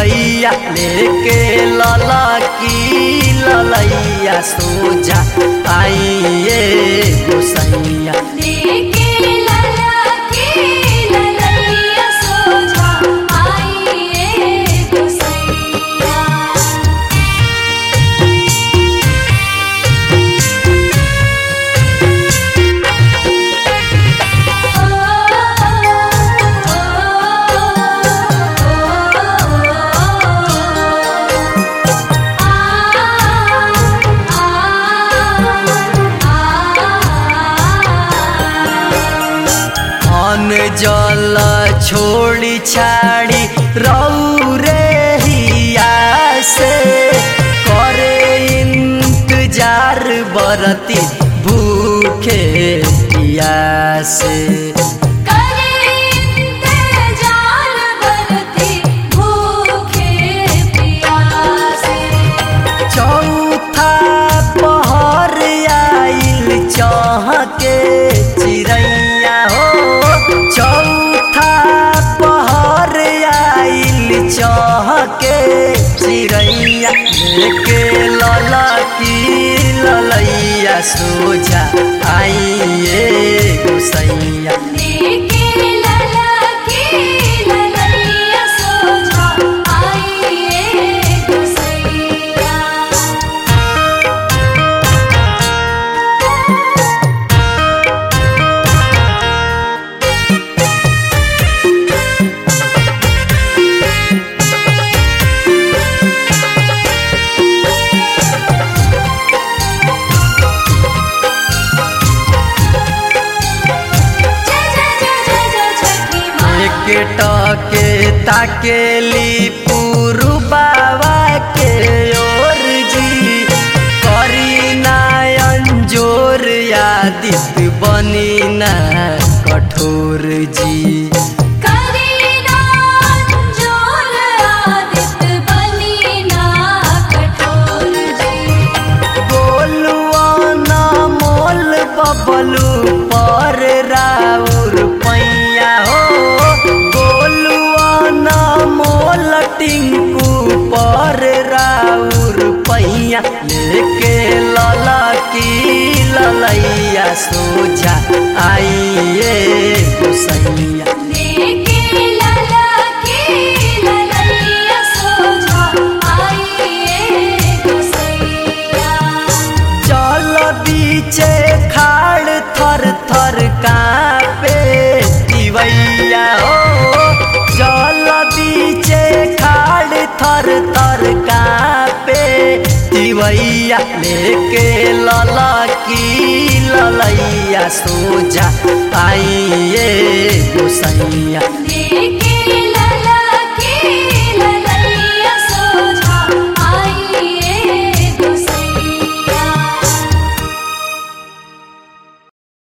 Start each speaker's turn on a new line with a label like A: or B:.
A: तिवैया लेके लला की ललैया सोजा आइए गोसैया
B: लेके लला की ललैया सोझा आइए गोसैया
A: अन जल छोड़ी छाड़ी रौरे हिया से करे इंतजार बरती भूखे पियासे
B: करे इंतजार बरती भूखे प्यासे
A: चौथा पहर आइल चह के चिड़ैया हो चौथा पहर आइल चह के चिड़ैया लेके लला की ललैया सोझा आइए गोसैया
B: लेके लला की ललैया सोझा आइए गोसैया जय जय जय जय जय छठी माँ
A: एक टके ताकेली पुरुबावा के ओर जी करी नायन जोर यादित बनी ना कठोर जी
B: करीना जोर आदित बनीना कठोर जी
A: बोलुआ ना मोल बबलू पर राउर पैया हो बोलुआ ना मोल टिंकू पर राउर पैया लेके लला की ललैया सोझा आइए गोसैया
B: लेके लला की ललैया सोझा आइए गोसैया
A: चल बीचे खाड़ थर थर कापे दिवैया हो चल बीचे खाड़ थर थर कापे दिवैया लेके लला की ललैया सोझा आइए गोसैया
B: लेके